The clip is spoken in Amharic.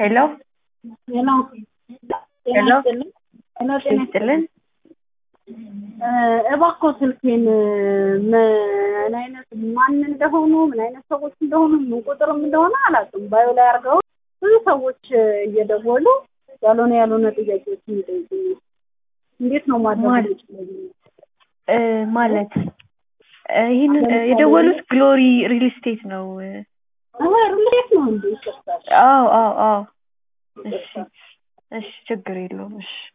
ሄሎ ሄሎ ሄሎ ጤና ጤና ይስጥልን። እባክዎ ስልኬን ምን አይነት ማን እንደሆኑ ምን አይነት ሰዎች እንደሆኑ ምን ቁጥርም እንደሆነ አላውቅም። ባዮ ላይ አድርገው ብዙ ሰዎች እየደወሉ ያልሆነ ያልሆነ ጥያቄዎችን ይጠይቁኛል። እንዴት ነው ማድረግ ማለት- የምችለው? እ ማለት እ ይህንን እ የደወሉት ግሎሪ ሪል ስቴት ነው። እ አዎ ሩሌት ነው እንዴ? ይሰጣል። አዎ አዎ አዎ። እሺ እሺ፣ ችግር የለውም። እሺ